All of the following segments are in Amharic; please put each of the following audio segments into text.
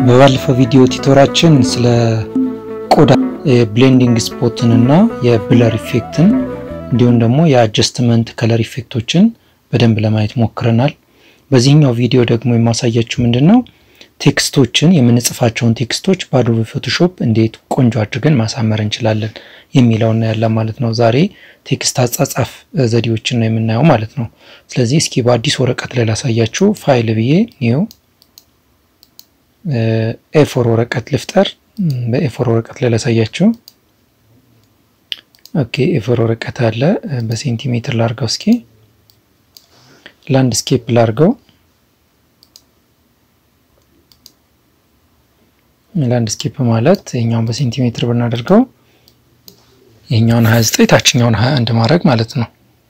በባለፈው ቪዲዮ ቲቶራችን ስለ ቆዳ የብሌንዲንግ ስፖትን እና የብለር ኢፌክትን እንዲሁም ደግሞ የአጀስትመንት ከለር ኢፌክቶችን በደንብ ለማየት ሞክረናል። በዚህኛው ቪዲዮ ደግሞ የማሳያችሁ ምንድን ነው ቴክስቶችን የምንጽፋቸውን ቴክስቶች በአዶቤ ፎቶሾፕ እንዴት ቆንጆ አድርገን ማሳመር እንችላለን የሚለውን እናያለን ማለት ነው። ዛሬ ቴክስት አጻጻፍ ዘዴዎችን ነው የምናየው ማለት ነው። ስለዚህ እስኪ በአዲስ ወረቀት ላይ ላሳያችሁ። ፋይል ብዬ ኒው ኤፎር ወረቀት ልፍጠር። በኤፎር ወረቀት ላይ ላሳያችሁ። ኦኬ ኤፎር ወረቀት አለ። በሴንቲሜትር ላርገው። እስኪ ላንድስኬፕ ላርገው። ላንድስኬፕ ማለት ይሄኛውን በሴንቲሜትር ብናደርገው ይሄኛውን 29 ታችኛውን 21 ማድረግ ማለት ነው።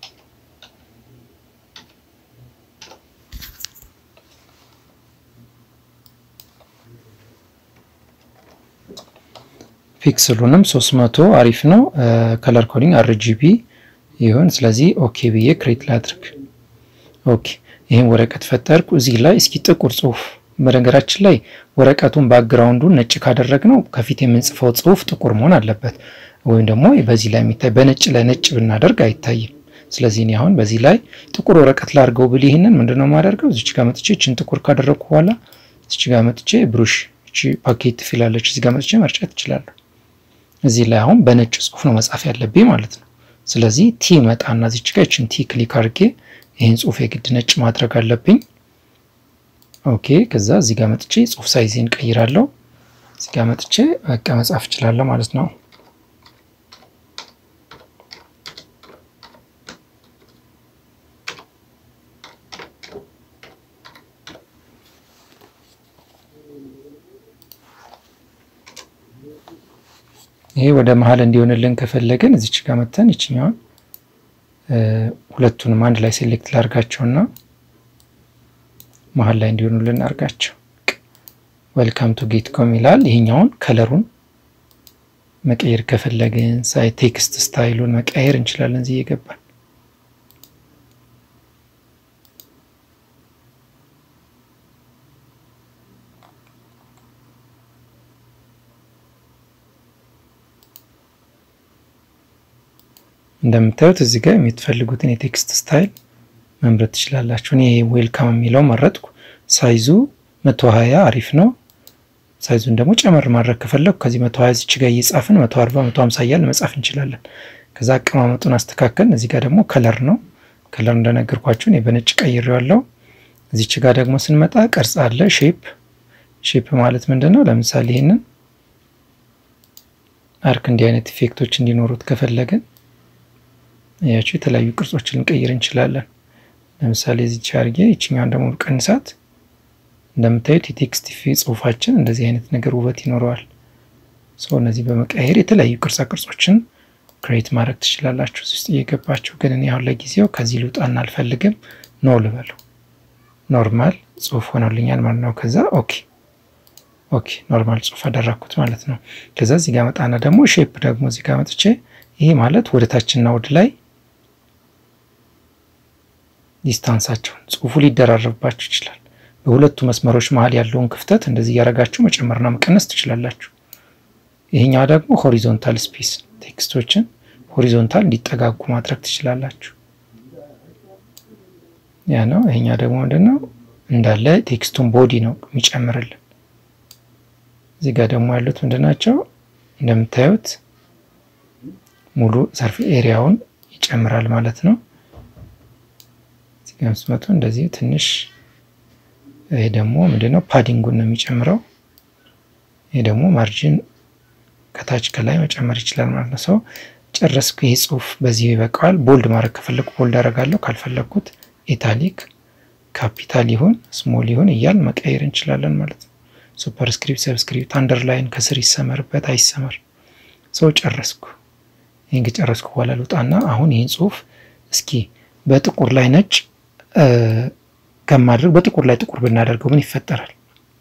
ፒክስሉንም 300 አሪፍ ነው። ከለር ኮዲንግ አርጂቢ ይሁን። ስለዚህ ኦኬ ብዬ ክሬት ላድርግ። ኦኬ ይህን ወረቀት ፈጠርኩ። እዚህ ላይ እስኪ ጥቁር ጽሁፍ በነገራችን ላይ ወረቀቱን ባክግራውንዱን ነጭ ካደረግነው ከፊት የምንጽፈው ጽሁፍ ጥቁር መሆን አለበት። ወይም ደግሞ በዚህ ላይ የሚታይ በነጭ ላይ ነጭ ብናደርግ አይታይም። ስለዚህ እኔ አሁን በዚህ ላይ ጥቁር ወረቀት ላድርገው ብል ይህንን ምንድነው የማደርገው? እዚች ጋር መጥቼ እችን ጥቁር ካደረግኩ በኋላ እዚች ጋር መጥቼ ብሩሽ እቺ ፓኬት ፊላለች እዚህ ጋር መጥቼ መርጨት እችላለሁ። እዚህ ላይ አሁን በነጭ ጽሁፍ ነው መጻፍ ያለብኝ ማለት ነው። ስለዚህ ቲ መጣና እዚች ጋር እችን ቲ ክሊክ አድርጌ ይህን ጽሁፍ የግድ ነጭ ማድረግ አለብኝ። ኦኬ ከዛ እዚህ ጋር መጥቼ ጽሁፍ ሳይዜን ቀይራለሁ። እዚህ ጋር መጥቼ በቃ መጻፍ እችላለሁ ማለት ነው። ይሄ ወደ መሀል እንዲሆንልን ከፈለግን እዚች ጋር መተን ይችኛዋን ሁለቱንም አንድ ላይ ሴሌክት ላርጋቸውና መሀል ላይ እንዲሆኑልን አርጋቸው። ዌልካም ቱ ጌት ኮም ይላል። ይሄኛውን ከለሩን መቀየር ከፈለግን ሳይ ቴክስት ስታይሉን መቀየር እንችላለን እዚህ እየገባን እንደምታዩት እዚህ ጋር የምትፈልጉትን የቴክስት ስታይል መምረጥ ትችላላችሁ። እኔ ዌልካም የሚለው መረጥኩ። ሳይዙ መቶ ሀያ አሪፍ ነው። ሳይዙን ደግሞ ጨመር ማድረግ ከፈለግኩ ከዚህ መቶ ሀያ እዚች ጋር እየጻፍን መቶ አርባ መቶ ሀምሳ እያልን መጻፍ እንችላለን። ከዛ አቀማመጡን አስተካከልን። እዚህ ጋር ደግሞ ከለር ነው። ከለር እንደነገርኳችሁ እኔ በነጭ ቀይሬዋለሁ። እዚች ጋር ደግሞ ስንመጣ ቅርጽ አለ። ሼፕ ሼፕ ማለት ምንድን ነው? ለምሳሌ ይህንን አርክ እንዲህ አይነት ኢፌክቶች እንዲኖሩት ከፈለግን ያቸው የተለያዩ ቅርጾችን ልንቀይር እንችላለን። ለምሳሌ እዚች አድርጌ ይችኛዋን ደግሞ ቀንሳት። እንደምታዩት የቴክስት ጽሁፋችን እንደዚህ አይነት ነገር ውበት ይኖረዋል። ሰው እነዚህ በመቀየር የተለያዩ ቅርጻ ቅርጾችን ክሬት ማድረግ ትችላላችሁ እዚህ ውስጥ እየገባችሁ። ግን እኔ አሁን ለጊዜው ከዚህ ልውጣና አልፈልግም። ኖ ልበለው። ኖርማል ጽሁፍ ሆኖልኛል ማለት ነው። ከዛ ኦኬ ኦኬ ኖርማል ጽሁፍ አደረግኩት ማለት ነው። ከዛ እዚህ ጋር መጣና ደግሞ ሼፕ ደግሞ እዚህ ጋር መጥቼ ይሄ ማለት ወደ ታችና ወደ ላይ ዲስታንሳቸውን ጽሁፉ ሊደራረብባችሁ ይችላል። በሁለቱ መስመሮች መሀል ያለውን ክፍተት እንደዚህ እያደረጋችሁ መጨመርና መቀነስ ትችላላችሁ። ይሄኛው ደግሞ ሆሪዞንታል ስፔስ ቴክስቶችን ሆሪዞንታል እንዲጠጋጉ ማድረግ ትችላላችሁ። ያ ነው። ይሄኛው ደግሞ ምንድነው እንዳለ ቴክስቱን ቦዲ ነው የሚጨምርልን። እዚህ ጋር ደግሞ ያሉት ምንድናቸው እንደምታዩት ሙሉ ሰርፍ ኤሪያውን ይጨምራል ማለት ነው። እዚህ ጋር ስትመጡ እንደዚህ ትንሽ ይሄ ደግሞ ምንድነው ፓዲንጉን ነው የሚጨምረው። ይሄ ደግሞ ማርጂን ከታች ከላይ መጨመር ይችላል ማለት ነው። ሰው ጨረስኩ። ይሄ ጽሁፍ በዚህ ይበቃዋል። ቦልድ ማድረግ ከፈለግኩ ቦልድ አደርጋለሁ። ካልፈለግኩት ኢታሊክ ካፒታል ይሁን ስሞል ይሁን እያል መቀየር እንችላለን ማለት ነው። ሱፐርስክሪፕት፣ ሰብስክሪፕት፣ አንደርላይን ከስር ይሰመርበት አይሰመር። ሰው ጨረስኩ። ይህን ከጨረስኩ በኋላ ልውጣና አሁን ይህን ጽሁፍ እስኪ በጥቁር ላይ ነጭ ከማድረግ በጥቁር ላይ ጥቁር ብናደርገው ምን ይፈጠራል?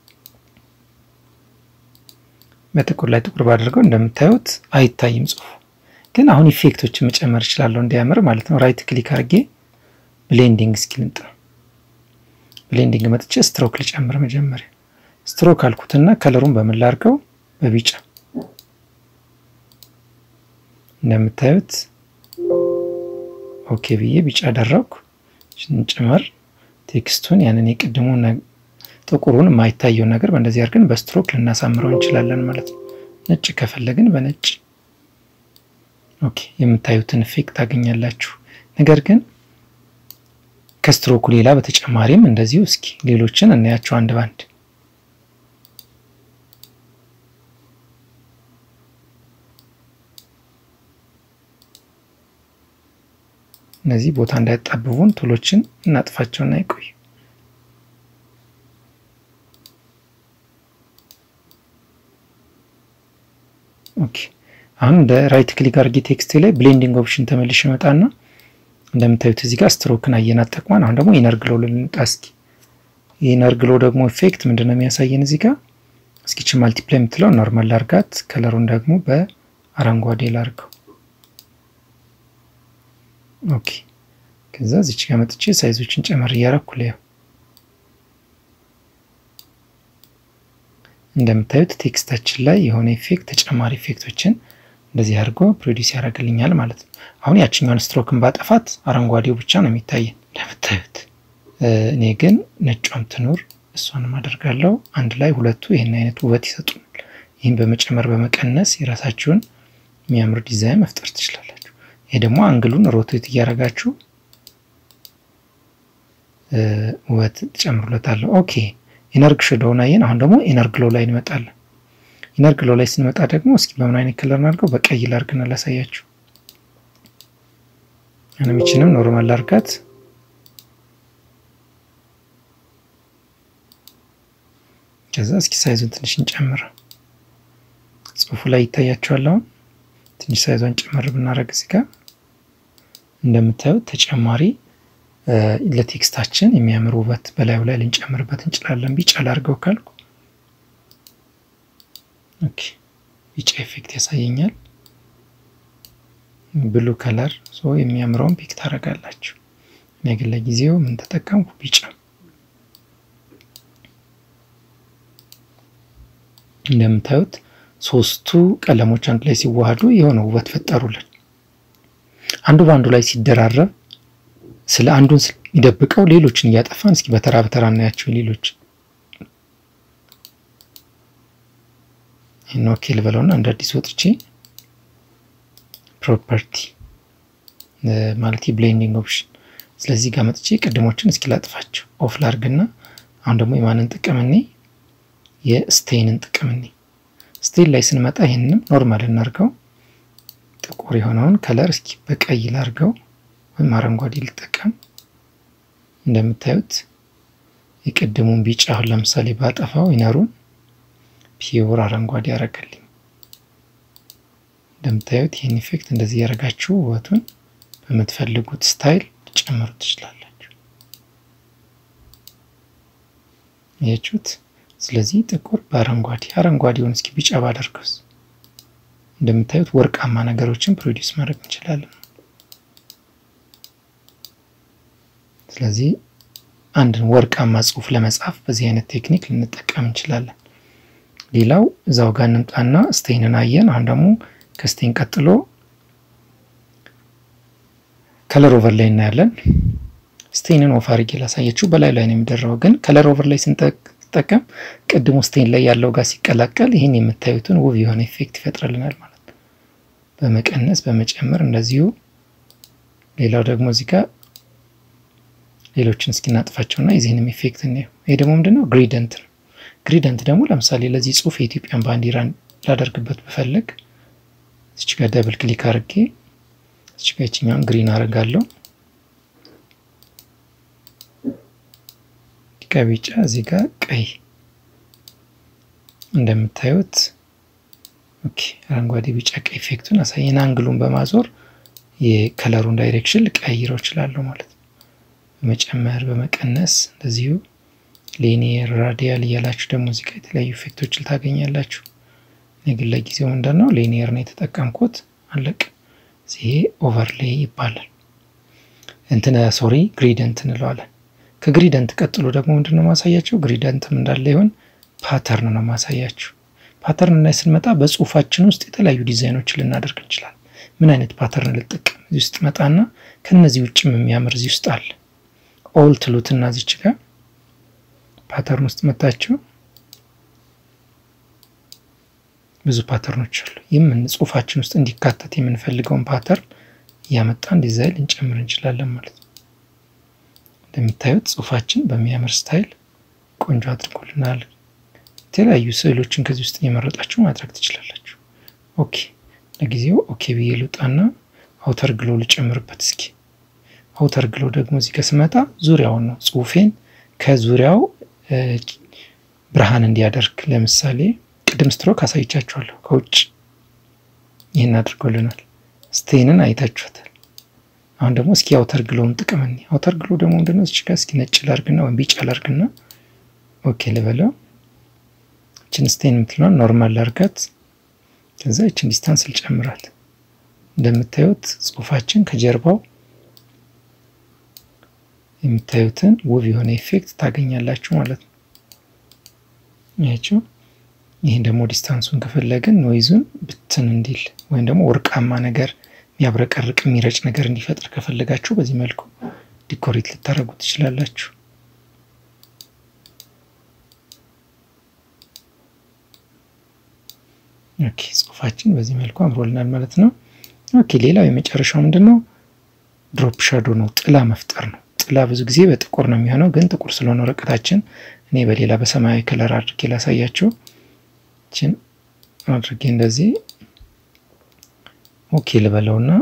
በጥቁር ላይ ጥቁር ባደርገው እንደምታዩት አይታይም ጽሁፉ። ግን አሁን ኢፌክቶችን መጨመር እችላለሁ እንዲያምር ማለት ነው። ራይት ክሊክ አድርጌ ብሌንዲንግ እስኪ ልምጥ ነው። ብሌንዲንግ መጥቼ ስትሮክ ልጨምር። መጀመሪያ ስትሮክ አልኩትና ከለሩን በምን ላድርገው? በቢጫ እንደምታዩት ኦኬ ብዬ ቢጫ አደረግኩ። ጭምር ቴክስቱን ያንን የቅድሙን ጥቁሩን የማይታየውን ነገር በእንደዚህ አድርገን በስትሮክ ልናሳምረው እንችላለን ማለት ነው። ነጭ ከፈለግን በነጭ ኦኬ የምታዩትን ኢፌክት ታገኛላችሁ። ነገር ግን ከስትሮኩ ሌላ በተጨማሪም እንደዚሁ እስኪ ሌሎችን እናያቸው አንድ ባንድ። እነዚህ ቦታ እንዳያጣብቡን ቶሎችን እናጥፋቸውና ይቆዩ። ኦኬ አሁን እንደ ራይት ክሊክ አድርጌ ቴክስት ላይ ብሌንዲንግ ኦፕሽን ተመልሽ ይመጣና እንደምታዩት እዚህ ጋር ስትሮክን አየናት ጠቅሟን። አሁን ደግሞ ኢነር ግሎ ልንጣ እስኪ። የኢነር ግሎ ደግሞ ኢፌክት ምንድን ነው የሚያሳየን እዚህ ጋር እስኪ ች ማልቲፕላይ የምትለው ኖርማል ላርጋት፣ ከለሩን ደግሞ በአረንጓዴ ላርገው። ኦኬ ከዛ እዚች ጋር መጥቼ ሳይዞችን ጨመር እያረኩ ላየው። እንደምታዩት ቴክስታችን ላይ የሆነ ኢፌክት ተጨማሪ ኢፌክቶችን እንደዚህ አድርጎ ፕሮዲስ ያደርግልኛል ማለት ነው። አሁን ያችኛውን ስትሮክን ባጠፋት አረንጓዴው ብቻ ነው የሚታየን እንደምታዩት። እኔ ግን ነጯም ትኑር እሷንም አደርጋለሁ። አንድ ላይ ሁለቱ ይህን አይነት ውበት ይሰጡናል። ይህን በመጨመር በመቀነስ የራሳችሁን የሚያምር ዲዛይን መፍጠር ትችላላችሁ። ይሄ ደግሞ አንግሉን ሮቴት እያደረጋችሁ ውበት ትጨምሩለታለሁ። ኦኬ ኢነርግ ሸዶውን አየን። አሁን ደግሞ ኢነር ግሎ ላይ እንመጣለን። ኢነር ግሎ ላይ ስንመጣ ደግሞ እስኪ በምን አይነት ከለር እናድርገው? በቀይ ላርግና ላሳያችሁ። አንሚችንም ኖርማል ላርጋት። ከዛ እስኪ ሳይዙን ትንሽ እንጨምር። ጽሁፉ ላይ ይታያችኋል። አሁን ትንሽ ሳይዟን ጨመር ብናደርግ እዚህ ጋር እንደምታዩት ተጨማሪ ለቴክስታችን የሚያምር ውበት በላዩ ላይ ልንጨምርበት እንችላለን። ቢጫ ላርገው ካልኩ ኦኬ ቢጫ ኢፌክት ያሳየኛል። ብሉ ከለር ሶ የሚያምረውን ፒክ ታደርጋላችሁ። እኔ ግን ለጊዜው ምን ተጠቀምኩ? ቢጫ። እንደምታዩት ሶስቱ ቀለሞች አንድ ላይ ሲዋሃዱ የሆነ ውበት ፈጠሩልን። አንዱ በአንዱ ላይ ሲደራረብ ስለ አንዱን የሚደብቀው ሌሎችን እያጠፋን እስኪ በተራ በተራ እናያቸው። ሌሎች ይህን ኦኬ ልበለውና እንደ አዲስ ወጥቼ ፕሮፐርቲ ማለት ብሌንዲንግ ኦፕሽን። ስለዚህ ጋር መጥቼ ቅድሞችን እስኪ ላጥፋቸው። ኦፍ ላርግና አሁን ደግሞ የማንን ጥቅም እኔ የስቴንን ጥቅም እኔ ስቴን ላይ ስንመጣ ይህንንም ኖርማል እናርገው። ጥቁር የሆነውን ከለር እስኪ በቀይ ላርገው ወይም አረንጓዴ ልጠቀም። እንደምታዩት የቅድሙን ቢጫ አሁን ለምሳሌ ባጠፋው ኢነሩን ፒውር አረንጓዴ ያደረገልኝ። እንደምታዩት ይህን ኢፌክት እንደዚህ ያደረጋችሁ ውበቱን በምትፈልጉት ስታይል ጨምሩ ትችላላችሁ። ያችሁት። ስለዚህ ጥቁር በአረንጓዴ አረንጓዴውን እስኪ ቢጫ ባደርገውስ እንደምታዩት ወርቃማ ነገሮችን ፕሮዲውስ ማድረግ እንችላለን። ስለዚህ አንድን ወርቃማ ጽሑፍ ለመጻፍ በዚህ አይነት ቴክኒክ ልንጠቀም እንችላለን። ሌላው እዛው ጋር እንምጣና ስቴንን አየን። አሁን ደግሞ ከስቴን ቀጥሎ ከለር ኦቨር ላይ እናያለን። ስቴንን ኦፍ አድርጌ ላሳየችው። በላይ ላይ ነው የሚደረው፣ ግን ከለር ኦቨር ላይ ስንጠቀም ቅድሙ ስቴን ላይ ያለው ጋር ሲቀላቀል ይህን የምታዩትን ውብ የሆነ ኢፌክት ይፈጥርልናል ማለት ነው። በመቀነስ በመጨመር እንደዚሁ። ሌላው ደግሞ እዚህ ጋር ሌሎችን እስኪናጥፋቸውና የዚህንም ኢፌክት እናየው። ይሄ ደግሞ ምንድነው? ግሪደንት ነው። ግሪደንት ደግሞ ለምሳሌ ለዚህ ጽሁፍ የኢትዮጵያን ባንዲራ ላደርግበት ብፈልግ እዚች ጋር ደብል ክሊክ አድርጌ እዚች ጋር ይችኛውን ግሪን አደርጋለሁ። ከቢጫ እዚህ ጋር ቀይ እንደምታዩት ኦኬ፣ አረንጓዴ፣ ቢጫ፣ ቀይ ኢፌክቱን አሳየን። አንግሉን በማዞር የከለሩን ዳይሬክሽን ልቀይረው እችላለሁ ማለት ነው። በመጨመር በመቀነስ እንደዚሁ ሌኒየር ራዲያል እያላችሁ ደግሞ እዚህ ጋር የተለያዩ ኢፌክቶችን ታገኛላችሁ። እኔ ግን ለጊዜው ምንድን ነው ሌኒየር ነው የተጠቀምኩት። አለቅ ይሄ ኦቨርሌይ ይባላል። እንትን ሶሪ ግሪደንት እንለዋለን። ከግሪደንት ቀጥሎ ደግሞ ምንድን ነው ማሳያቸው ግሪደንትም እንዳለ ይሆን ፓተርን ነው ማሳያችሁ። ፓተርን ላይ ስንመጣ በጽሁፋችን ውስጥ የተለያዩ ዲዛይኖችን ልናደርግ እንችላለን። ምን አይነት ፓተርን ልጠቀም? እዚህ ውስጥ መጣና ከነዚህ ውጭም የሚያምር እዚህ ውስጥ አለ። ኦል ትሉትና እዚች ጋር ፓተርን ውስጥ መታችሁ ብዙ ፓተርኖች አሉ። ይህም ጽሁፋችን ውስጥ እንዲካተት የምንፈልገውን ፓተርን እያመጣን ዲዛይን ልንጨምር እንችላለን ማለት ነው። እንደምታዩት ጽሁፋችን በሚያምር ስታይል ቆንጆ አድርጎልናል። የተለያዩ ስዕሎችን ከዚህ ውስጥ እየመረጣችሁ ማድረግ ትችላላችሁ። ኦኬ ለጊዜው ኦኬ ብዬ ልውጣና አውተር ግሎ ልጨምርበት። እስኪ አውተር ግሎ ደግሞ እዚህ ጋር ስመጣ ዙሪያውን ነው ጽሁፌን ከዙሪያው ብርሃን እንዲያደርግ ለምሳሌ ቅድም ስትሮክ አሳይቻችኋለሁ። ከውጭ ይህን አድርጎልናል። ስቴንን አይታችኋታል። አሁን ደግሞ እስኪ አውተር ግሎውን ጥቅም እኔ አውተር ግሎ ደግሞ ምንድነው? እዚህ ጋር እስኪ ነጭ ላርግና ወይም ቢጫ ላርግና ኦኬ ልበለው። እችን ስቴን የምትለውን ኖርማል ላርጋት። ከዛ እችን ዲስታንስ ልጨምራት። እንደምታዩት ጽሁፋችን ከጀርባው የምታዩትን ውብ የሆነ ኢፌክት ታገኛላችሁ ማለት ነው። ያቸው ይህን ደግሞ ዲስታንሱን ከፈለግን ኖይዙን ብትን እንዲል ወይም ደግሞ ወርቃማ ነገር የሚያብረቀርቅ የሚረጭ ነገር እንዲፈጥር ከፈለጋችሁ በዚህ መልኩ ዲኮሬት ልታደርጉ ትችላላችሁ። ኦኬ ጽሁፋችን በዚህ መልኩ አምሮልናል ማለት ነው። ኦኬ ሌላው የመጨረሻው ምንድን ነው? ድሮፕ ሻዶ ነው፣ ጥላ መፍጠር ነው። ጥላ ብዙ ጊዜ በጥቁር ነው የሚሆነው፣ ግን ጥቁር ስለሆነ ወረቀታችን እኔ በሌላ በሰማያዊ ከለር አድርጌ ላሳያችሁ። ችን አድርጌ እንደዚህ ኦኬ ልበለውና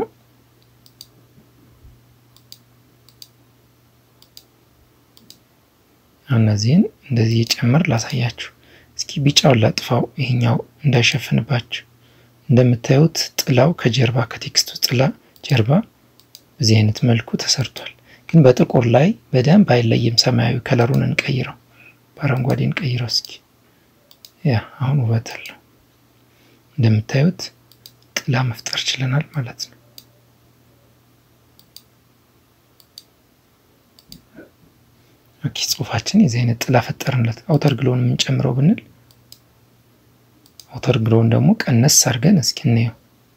እነዚህን እንደዚህ የጨምር ላሳያችሁ። እስኪ ቢጫውን ላጥፋው፣ ይሄኛው እንዳይሸፍንባችሁ። እንደምታዩት ጥላው ከጀርባ ከቴክስቱ ጥላ ጀርባ በዚህ አይነት መልኩ ተሰርቷል። ግን በጥቁር ላይ በደንብ አይለይም። ሰማያዊ ከለሩን እንቀይረው፣ በአረንጓዴ እንቀይረው። እስኪ ያ አሁን ውበት አለው። እንደምታዩት ጥላ መፍጠር ችለናል ማለት ነው። ኦኬ ጽሁፋችን የዚህ አይነት ጥላ ፈጠርንለት። አውተር ግሎውን የምንጨምረው ብንል አውተር ግሎውን ደግሞ ቀነስ አድርገን እስኪ እንየው።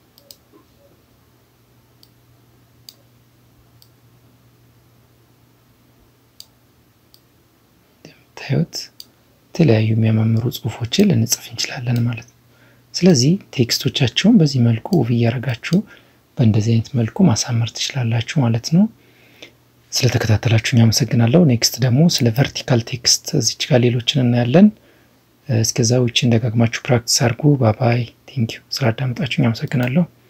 እንደምታዩት የተለያዩ የሚያማምሩ ጽሁፎችን ልንጽፍ እንችላለን ማለት ነው። ስለዚህ ቴክስቶቻቸውን በዚህ መልኩ ውብ እያደረጋችሁ በእንደዚህ አይነት መልኩ ማሳመር ትችላላችሁ ማለት ነው። ስለተከታተላችሁኝ አመሰግናለሁ። ኔክስት ደግሞ ስለ ቨርቲካል ቴክስት እዚች ጋር ሌሎችን እናያለን። እስከዛ ውጭ እንደጋግማችሁ ፕራክቲስ አድርጉ። ባባይ ቴንኪዩ። ስላዳመጣችሁኝ አመሰግናለሁ።